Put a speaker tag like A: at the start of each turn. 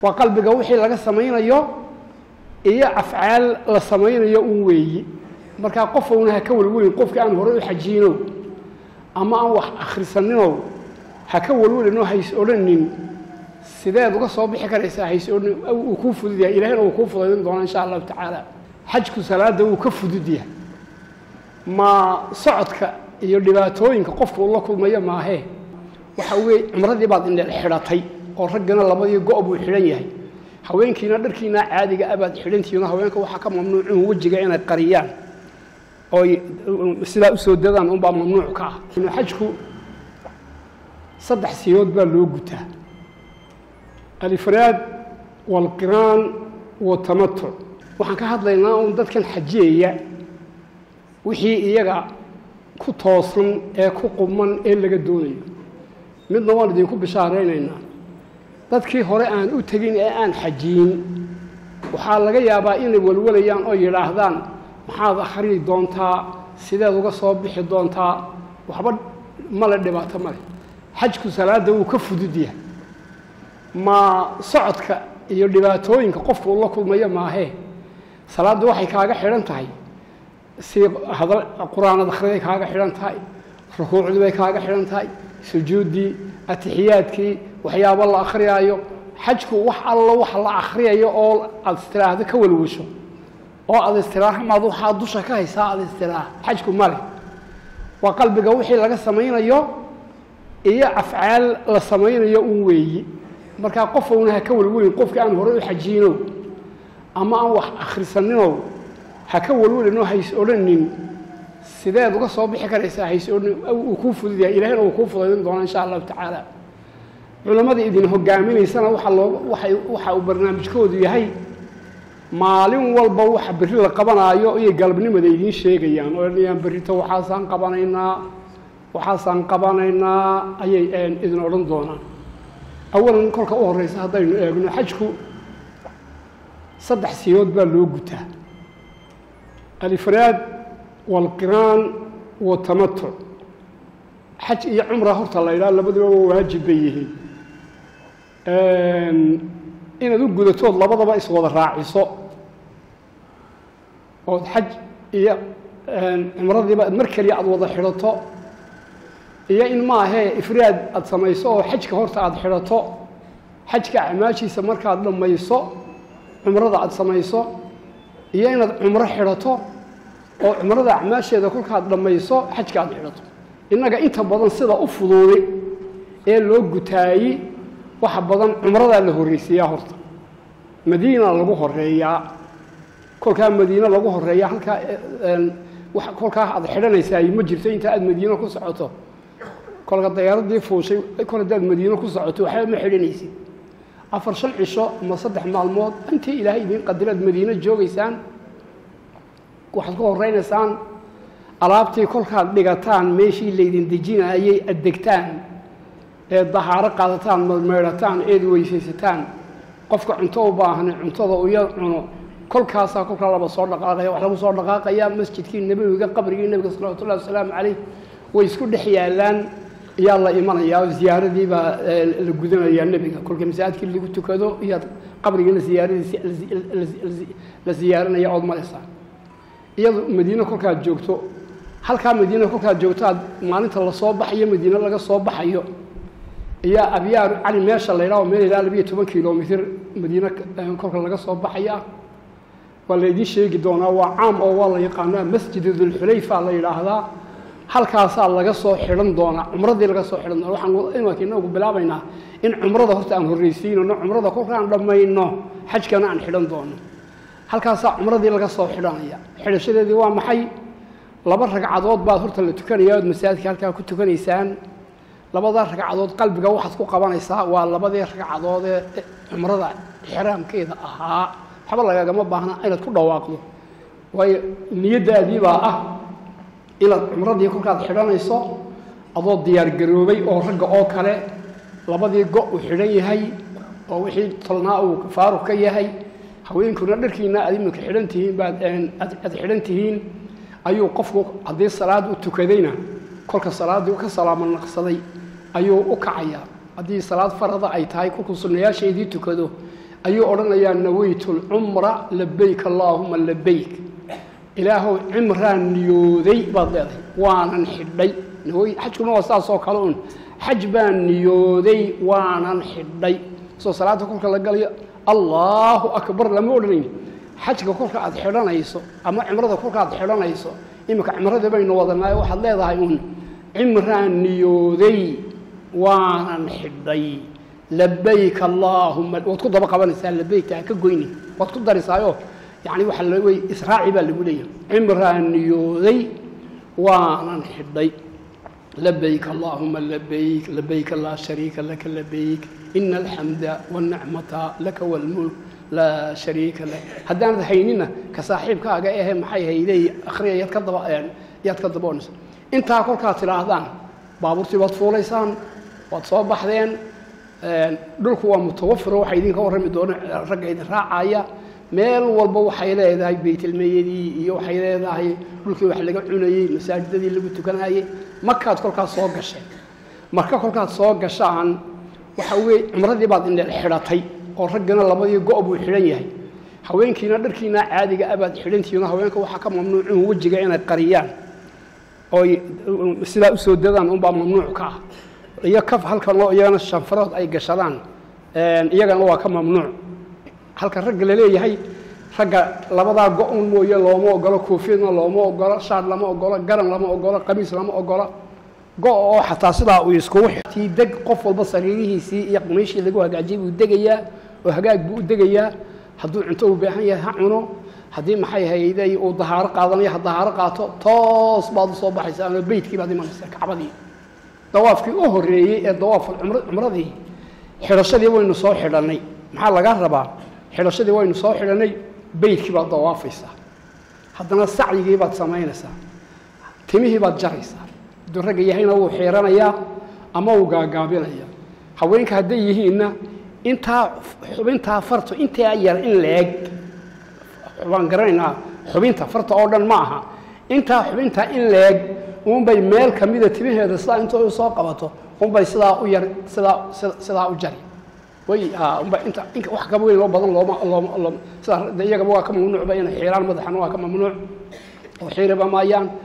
A: waa qalbiga wixii laga samaynayo iyo afcaal la samaynayo un weeyi markaa qof una ha ka welwelin qofka aan horey u xajiino ama aan wax akhrisaninow ha ka welwelinoo hays odhanin sideed uga soo bixi karaysaa hays odhanin uu kuu fudud yahay ilahayna uu kuu fudaydin doona insha allahu tacaala xajku salaada wuu ka fudud yahay ma socodka iyo dhibaatooyinka qofka uu la kulmayo maahee waxa weeye cumradii baad indheel xidhatay oo raggana labadii go' buu xidhan yahay haweenkiina dharkiina caadiga abaad xidhantihiino haweenka waxaa ka mamnuucun wejiga inay qariyaan oy sidaa usoo dadaan unbaa mamnuuc ka ah xajku saddex siyood baa loo gutaa alifraad waalqiraan watamatuc waxaan ka hadlaynaa un dadkan xajiyaya wixii iyaga ku toosan ee ku quman ee laga doonayo midna waan idinku bishaaraynaynaa dadkii hore aan u tegin ee aan xajiyin waxaa laga yaabaa inay walwalayaan oo yidhaahdaan maxaad akhriyi doontaa sideed uga soo bixi doontaa waxba male dhibaato male xajku salaadda wuu ka fudud yahay ma socodka iyo dhibaatooyinka qofka uu la kulmayo maahee salaaddu waxay kaaga xidhan tahay si hadal qur-aanad akhriday kaaga xidhan tahay rukuucdii bay kaaga xidhan tahay sujuuddii atixiyaadkii waxyaabo la akhriyaayo xajku wax allo wax la akhriyayo oo aada istiraahdo ka walwasho oo aada istiraaha maad waxaa dusha ka haysaa aada istiraaha xajku male waa qalbiga wixii laga samaynayo iyo afcaal la samaynayo un weeyi markaa qof una ha ka welwelin qofka aan horey u xajiino ama aan wax akhrisaninow ha ka welwelinoo hays odhanin sideed uga soo bixi karaysaa hays odhanin uu kuu fudud yahay ilahayna uu kuu fudaydin doona insha allahu tacaala culammada idin hogaaminaysana waxa loo waxay waxa uu barnaamijkoodu yahay maalin walba waxa berri la qabanaayo iyo galabnimada idiin sheegayaan oo dhanayaan berrito waxaasaan qabanaynaa waxaasaan qabanaynaa ayay idin odhan doonaan awalan kolka u horreysa haddaynu eegno xajku saddex siyood baa loo gutaa alifraad waalqiraan watamatuc xaj iyo cumra horta la ydhaha labaduba waa waajib bay yihiin inaad u gudatood labadaba iswada raaciso ood xaj iyo cumradiiba mar keliya aada wada xidhato iyo in maahee ifraad aada samayso oo xajka horta aada xidhato xajka acmaashiisa markaad dhammayso cumrada aada samayso iyo inaad cumro xidhato oo cumrada acmaasheeda kolkaad dhammayso xajka aada xidhato innaga inta badan sida u fuduuday ee loo gutaayi waxa badan cumradaa la horreysiiyaa horta madiina lagu horeeyaa kolkaa madiine lagu horeeyaa halkaa kolkaa aad xidhanaysaay ma jirto inta aad madiine ku socoto kolka dayaaradii fuushay kol haddaad madiine ku socoto waxba ma xidhanaysid afar shan cisho ama saddex maalmood intii ilaahay idiin qadiraad madiine joogaysaan waxaad ku horeynaysaan alaabtii kolkaad dhigataan meeshii laydin dejinaayay addegtaan ee dahaaro qaadataan madmeydhataan eed weysaysataan qofka cunto u baahna cuntada uya cuno kolkaasaa kolkaa laba soo dhaqaaqaya wax lagu soo dhaqaaqayaa masjidkii nebiga qabrigii nebiga salawatullahi wasalaamu calayh way isku dhex yaalaan ayaa la imanayaa oo ziyaaradii baa la gudanayaa nebiga kolka masaajidkii lagu tukado iyaad qabrigiina ziyaaradiisi la ziyaaranaya ood maraysaa iyado madiine kolkaad joogto halkaa madiine kolkaad joogto aad maalinta lasoo baxayo madiine laga soo baxayo iyaa abyaar cali meesha la ydhaho meel ilaa labiyo toban kilomitr madiine kolka laga soo baxaya waa laydiin sheegi doonaa waa caam oo waa la yaqaanaa masjid dulxulayfa la yidhaahdaa halkaasaa laga soo xidhan doonaa cumradii laga soo xidhan doona waxaan imanka inagu bilaabaynaa in cumrada horta aan horreysiinano cumrada kolkaan dhammayno xajkana aan xidhan doono halkaasaa cumradii laga soo xidhanaya xidhashadeedii waa maxay laba ragcadood baad horta la tukanaya ood masaajidka halkaa ku tukanaysaan labada ragcadood qalbiga waxaad ku qabanaysaa waa labadii ragcadood ee cumrada xiraamkeeda ahaa waxba lagagama baahna inaad ku dhawaaqdo waayo niyaddaadii baa ah inaad cumradii kolkaad xidhanayso adoo diyaargaroobay oo ragga oo kale labadii go' uu xidhan yahay oo wixii tolnaa uu faaruq ka yahay haweenkuna dharkiina aad iminka xidhan tihiin baad aad xidhan tihiin ayuu qofku haddii salaad u tukadayna kolka salaaddii ka salaamo naqsaday ayuu u kacayaa haddii salaad farada ay tahay kolkuu sunnayaasheedii tukado ayuu odhanayaa nawaytu lcumra labayk allaahuma labayk ilaahow cimraan niyooday baad leedahay waanan xidhay nawy xajkuna waa saas oo kale un xaj baan niyooday waanan xidhay soo salaada kolka la galayo allaahu akbar lama odhanayn xajka kolka aad xidhanayso ama cimrada kolka aad xidhanayso iminka cimradii baynu wadanaayo waxaad leedahay un cimraan niyooday waanan xidhay labayk allaahuma waad ku daba qabanaysaa labaykta ha ka goyni waad ku darisaayo yani waxa la wey israaci baa lagu leeyahay cimraan niyooday waanan xidhay labayk allaahuma labayk labayka laa shariika laka labayk ina alxamda wاlnicmata laka wاlmulk laa shariika lak haddaanad haynina ka saaxiibkaaga ehe maxay haydey akhriya yaad ka daba yaad ka daboonaysa intaa kolkaad tidhaahdaan baabuurtii baad fuulaysaan waad soo baxdeen dhulku waa mutawafiro waxaa idinka warrami doona ragga idin raacaya meel walba waxay leedahay baytilmeyadii iyo waxay leedahay dhulkii wax laga cunayey masaajidadii lagu tukanayey markaad kolkaas soo gasheen marka kolkaad soo gashaan waxa weye cumradii baad indheel xidhatay oo raggana labadii go' buu xidhan yahay haweenkiina dharkiina caadiga abaad xidhantihiino haweenka waxaa ka mamnuucun wejiga inay qariyaan oy sidaa usoo dadaan unbaa mamnuuc ka ah iyo kaf halkan oo iyagana shanfarood ay gashadaan iyagana waa ka mamnuuc halka ragga laleeyahay ragga labadaa go-un mooye looma ogolo koofiyadna looma ogolo shaar lama ogolo garan lama ogolo qamiis lama ogolo go- oo xataa sidaa uu iskugu tii deg qof walba sariirihiisii iyo qamiishii lagu hagaajiyay buu degayaa oo hagaag buu u degayaa hadduu cunto u baahan yahay ha cuno haddii maxay hayday uu dahaaro qaadanayo ha dahaaro qaato toos baad u soo baxaysaa ama beydkii baad imanaysaa kacbadii dawaafkii u horreeyey ee dawaaf cumradii xidhashadii waynu soo xidhannay maxaa laga rabaa xidhashadii waynu soo xidhannay beydkii baad dawaafaysaa haddana sacyigii baad samaynaysaa timihii baad jaraysaa hadduu ragga yahayna wuu xiiranayaa ama wuu gaagaabinayaa haweenka hadday yihiinna intaa xubintaa farto intaa yar in la-eg waan garanaynaa xubinta farta oo dhan ma aha intaa xubintaa in la-eg unbay meel ka mida timaheeda sidaa inta u soo qabato unbay sidaa u yar sidaa sidaa u jari way unba inta in wax kaba weyn loo badan looma looma looma sidaa iyagaba waa ka mamnuucba inay xiiraan madaxana waa ka mamnuuc oo xiiriba maayaan